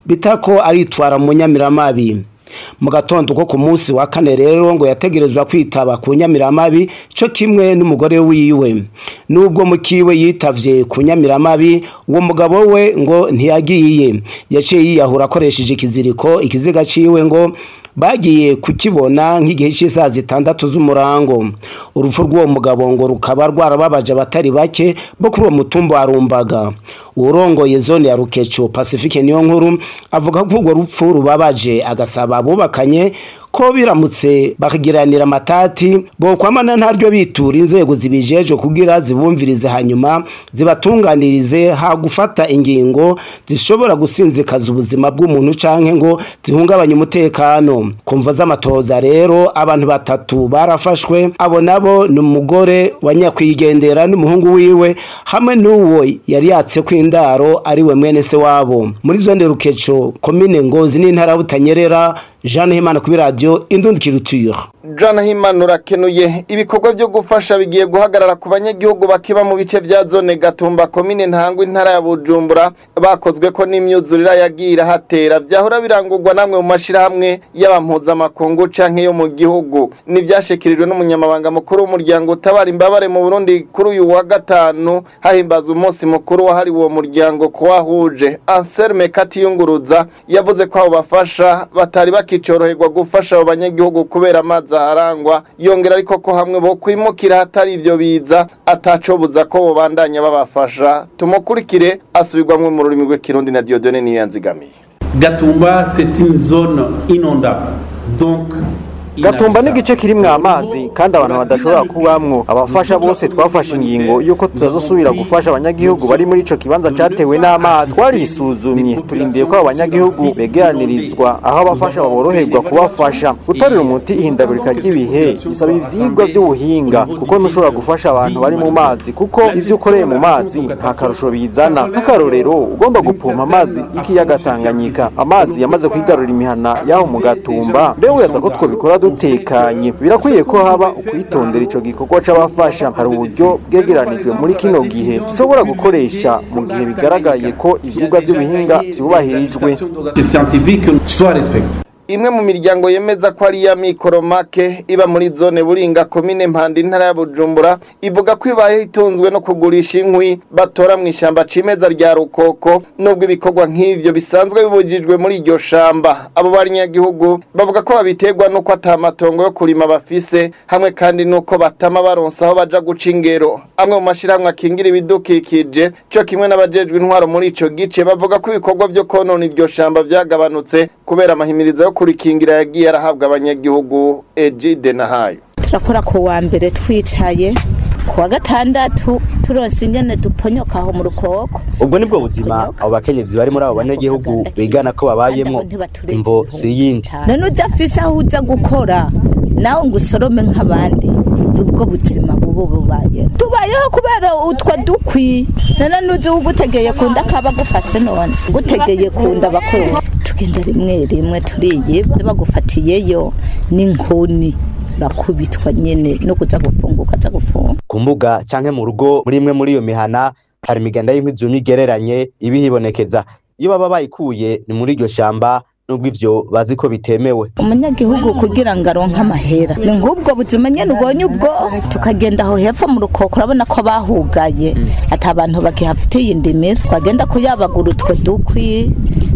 bitako aritwara mu nyamiramabi mu gatondo ko ku munsi wa kane rero ngo yategerezwa kwitaba ku nyamiramabi cyo kimwe n'umugore wiwe nubwo mukiwe yitavye ku nyamiramabi uwo mugabo we ngo ntiyagiye yaciye yiyahura akoresheje ikiziriko ikiziga ciwe ngo bagiye kukibona nk'igihe cy'isaha zitandatu z'umurango urupfu rw'uwo mugabo ngo rukaba rwarababaje abatari bake bo kuri uwo mutumba wa rumbaga urongoye zone ya rukeco pacifique niyo nkuru avuga ko urwo rupfu rubabaje agasaba abubakanye ko biramutse bakagiranira amatati bokwamana ntaryo bitura inzego zibijeje kugira zibumvirize hanyuma zibatunganirize ha gufata ingingo zishobora gusinzikaza ubuzima bw'umuntu canke ngo zihungabanye umutekano kumva z'amatoza rero abantu batatu barafashwe abo nabo ni umugore wa nyakwigendera n'umuhungu wiwe hamwe n'uwo yari yatse kw'indaro ari we mwene se wabo muri zone rukeco komine ngozi n'intara butanyerera Jeanne Himana kuri radio Indundikirutire Jana Himana urakenuye ibikorwa byo gufasha bigiye guhagarara ku banyagihugu bakiba mu bice vya zone Gatumba komine Ntangwa intara ya Bujumbura bakozwe ko n'imyuzurira yagira hatera vyahora birangurwa namwe mu mashirahamwe y'abampuza makungu canke yo mu gihugu nivyashikirijwe n'umunyamabanga mukuru w'umuryango utabara imbabare mu Burundi kuri uyu wa gatanu hahimbazwa umunsi mukuru wahariwe uwo muryango kuwahuje Anselme Katiyunguruza yavuze ko abo bafasha batari bakicoroherwa gufasha abo banyagihugu kubera amazi aharangwa yongera ariko ko hamwe bo kwimukira hatari ivyo biza atacobuza ko bobandanya babafasha tumukurikire asubirwamwe mu rurimi rw'ikirundi na Dieudonne Niyanzigamiye Gatumba c'est une zone inondable donc gatumba n'igice kirimwo amazi kandi abantu badashobora kubamwo abafasha bose twafashe ingingo yuko tutazosubira gufasha abanyagihugu bari muri ico kibanza catewe n'amazi twarisuzumye turindiye ko abo banyagihugu begeranirizwa aho abafasha baboroherwa kubafasha gutorera umuti ihindagurika ry'ibihe bisaba ivyigwa vy'ubuhinga kuko ntushobora gufasha abantu bari mu mazi kuko ivyo ukoreye mu mazi nta karusho bizana nk'akarorero ugomba gupompa amazi y'ikiyaga Tanganyika amazi yamaze kwigarurira imihana y'aho mu gatumba mbe wibaza ko twobikora dutekanye birakwiye ko haba ukwitondera ico gikorwa c'abafasha hari uburyo bwegeranijwe muri kino gihe dushobora gukoresha mu gihe bigaragaye ko ivyigwa vy'ubuhinga vyubahirijwe scientifique soit respecté imwe mu miryango yemeza ko ari iya mikoro make iba muri zone buringa komine mpanda intara ya bujumbura ivuga ko ibaye itunzwe no kugurisha inkwi batora mu ishyamba cimeza rya rukoko nubwo ibikorwa nk'ivyo bisanzwe bibujijwe muri iryo shamba abo banyagihugu bavuga ko babiterwa nuko ata matongo yo kurima bafise hamwe kandi nuko batama baronsa aho baja guca ingero amwe mu mashirahamwe akingira ibidukikije co kimwe n'abajejwe intwaro muri ico gice bavuga ko ibikorwa vyo konona iryo shamba vyagabanutse kubera amahimiriza yo kurikingira yagiye arahabwa abanyagihugu Ejide Nahayo turakora ku wa mbere twicaye ku wa gatandatu turonse ingene duponyoka aho mu rukoko ubwo nibwo buzima abo bakenyezi bari muri abo banyagihugu bigana ko babayemo imvo si yindi none udafise aho uza gukora nawe ngo usorome nk'abandi nubwo buzima bubu bubaye tubayeho kubera utwo dukwi none nuzi ugutegeye kunda kaba gufase none gutegeye kunda bakora tugenda rimwe rimwe turiyiba bagufatiyeyo n'inkoni urakubitwa nyene no kuza gufunguka aza gufunga ku mbuga canke mu rugo muri imwe muri iyo mihana hari imiganda y'inkwi zumye igereranye iba ihibonekeza iyo baba bayikuye ni muri iryo shamba nubwo ivyo bazi ko bitemewe umunyagihugu kugira ngo aronke amahera ni nk'ubwo buzima nyene ubonye ubwo tukagenda aho hepfo mu rukoko urabona ko bahugaye ati abantu bakihafitiye indimiro twagenda kuyabagura utwo dukwi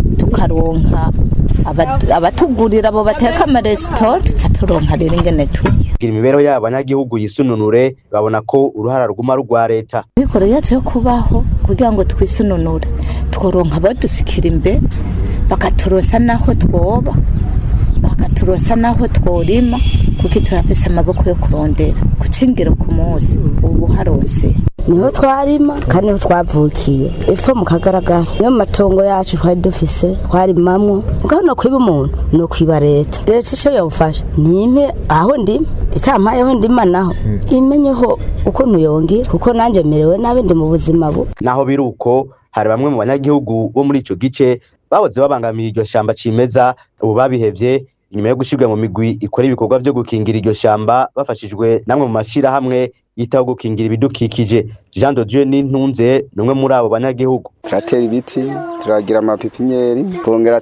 tukaronka abatugurira abo bateka amaresitora tuca turonka rero ingene turya kugira imibereho y'abo banyagihugu yisununure babona ko uruhara ruguma rugwa leta mikoro yacu yo kubaho kugira ngo twisununure tworonka abadusikira imbere bakaturosa naho twoba bakaturosa naho tworima kuko turafise amaboko yo kurondera kucingiro ku munsi ubu harose niho twarima kandi niho twavukiye epfo mu kagaragara niyo matongo yacu twari dufise twarimamwo mugabo no kwiba umuntu no kwiba leta leta ico yomfasha nimpe aho ndima itampayeho ndima naho imenyeho ukuntu yongira kuko nanje merewe nabi ndi mu buzima bu naho biri uko hari bamwe mu banyagihugu bo muri ico gice bahoze babangamiye iryo shamba cimeza ubu babihevye inyuma yo gushirwa mu migwi ikora ibikorwa vyo gukingira iryo shamba bafashijwe namwe mu mashirahamwe yitaho gukingira ibidukikije Jean de Dieu Nintunze numwe muri abo banyagihugu turatera ibiti turagira amapipinyeri twongera